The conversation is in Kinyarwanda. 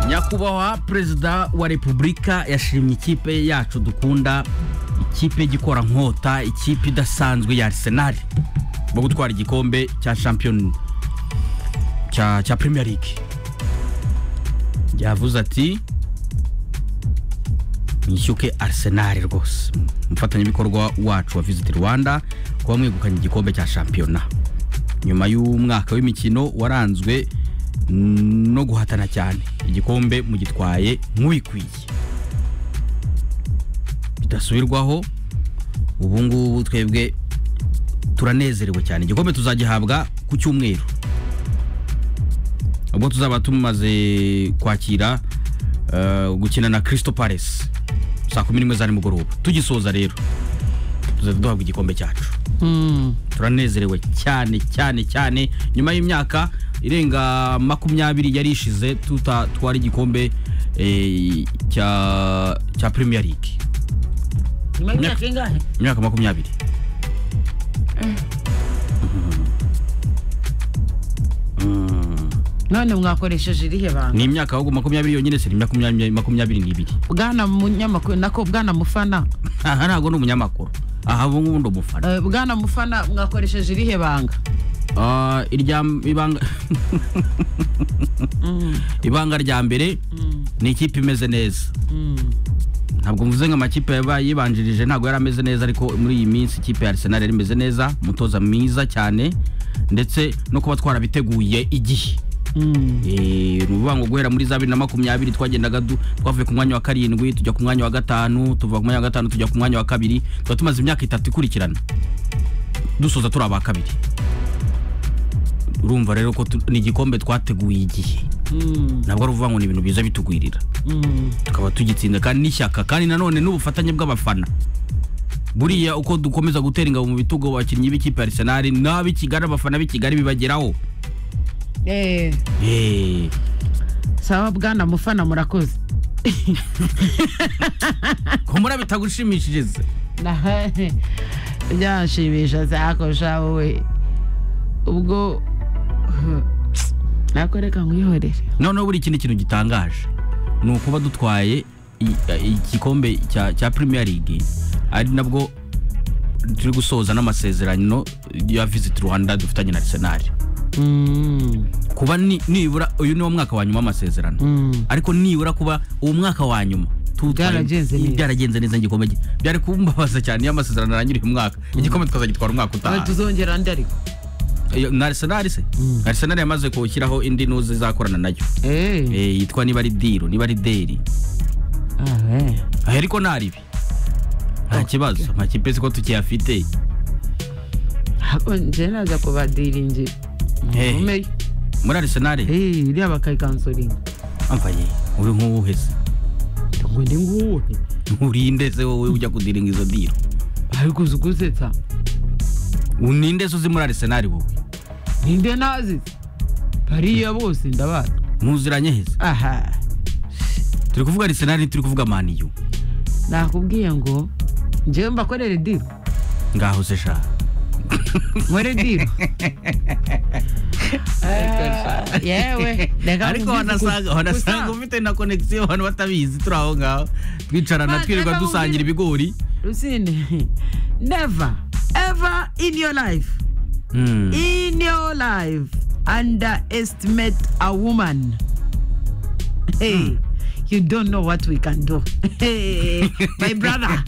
nyakubahwa perezida wa repubulika yashimye ikipe yacu dukunda ikipe igikora nkota ikipe idasanzwe ya arsenal mu gutwara igikombe cya champion cya cya premier league yavuze ati mwishyuke arsenal rwose umufatanyabikorwa wacu wa visit rwanda kuba mwegukanye igikombe cya shampiyona nyuma y'umwaka w'imikino waranzwe no guhatana cyane igikombe mugitwaye nk'ubikwiye bidasubirwaho ubu ngubu twebwe turanezerewe cyane igikombe tuzagihabwa ku cyumweru ubwo tuzaba tumaze kwakira eh, gukina na kirisito paresi saa kumi n'imwe za nimugoroba tugisoza rero tuzajya duhabwa igikombe cyacu turanezerewe cyane cyane cyane nyuma y'imyaka irenga makumyabiri yari ishize tutatwara igikombe eh, cya cya premier league nyuma y'imyaka ingahe imyaka makumyabiri none mwakoresheje irihe banga ni imyaka ahubwo makumyabiri yonyine se ni makumyabiri makumyabiri n'ibiri bwana munyamakuru nako bwana mufana aha ntabwo ni umunyamakuru aha ubu ngubu ni umufana Eh, bwana mufana mwakoresheje irihe banga Ah, irya ibanga ibanga rya mbere ni ikipe imeze neza ntabwo mvuze ngo amakipe yaba yibanjirije ntabwo yari ameze neza ariko muri iyi minsi ikipe ya Arsenal yari imeze neza umutoza mwiza cyane ndetse no kuba twarabiteguye igihe Eh, ni ukuvuga ngo guhera muri za bibiri na makumyabiri twagendaga du- twavuye ku mwanya wa karindwi tujya ku mwanya wa gatanu tuva ku mwanya wa gatanu tujya ku mwanya wa kabiri tuba tumaze imyaka itatu ikurikirana dusoza turi aba kabiri urumva rero ko tu- ni igikombe twateguye igihe ntabwo ari ukuvuga ngo ni ibintu biza bitugwirira tukaba tugitsinda kandi n'ishyaka kandi nanone n'ubufatanye bw'abafana buriya uko dukomeza gutera ingabo mu bitugu abakinnyi b'ikipe ya arsenal n'ab'i kigali abafana b'i kigali bibageraho Eh, Eh, sawa bwana mufana murakoze humura bitagushimishije se Nah, byanshimisha sakosha wowe ubwo nakoreka nkwihorere noneho buri kindi kintu gitangaje ni ukuba dutwaye i- i- igikombe cya cya premier league ari nabwo turi gusoza n'amasezerano ya visit rwanda dufitanye na arsenal Mm, kuba ni- nibura uyu niwo mwaka wa nyuma w'amasezerano mm. ariko nibura kuba uwo mwaka wa nyuma tuwutwaye- Byaragenze neza. byaragenze neza igikombe gi- byari kumbabaza cyane iyo amasezerano arangiriye umwaka igikombe tukazagitwara umwaka Ah, utaha tuzongera ndi ariko Iyo- na arsenal se arsenal yamaze kuwushyiraho indi nuzi izakorana nayo Eh, Eh, yitwa niba ari diro niba ari deri ah, eh. aha ariko nta ribi nta kibazo amakipe siko tukiyafite Ako nje naza kubadiringira Hey. Mumenye. muri arisenari Eh, iriya bakayikansoringa amfaye uri nk'uwuhese ngo ndi nguwuhe urinde se wowe ujya kudiringa izo diro ariko uzi gusetsa uninde se uzi muri arisenari wowe ninde nazi bariya bose ndabazi muziranye heza aha turi kuvuga arisenari turi kuvuga maniyu nakubwiye ngo njyewe mbakorere diro ngaho se sha nkore diro yewe reka ariko mvuge wanasanga gusa. wanasanga Gusa, ufite na konegisiyo abantu batabizi turi aho ngaho twicarana Mana, twirirwa nawe dusangira ubwire- ibigori rusine never ever in your life Hmm. in your life underestimate a woman hey you don't know what we can do hey my brother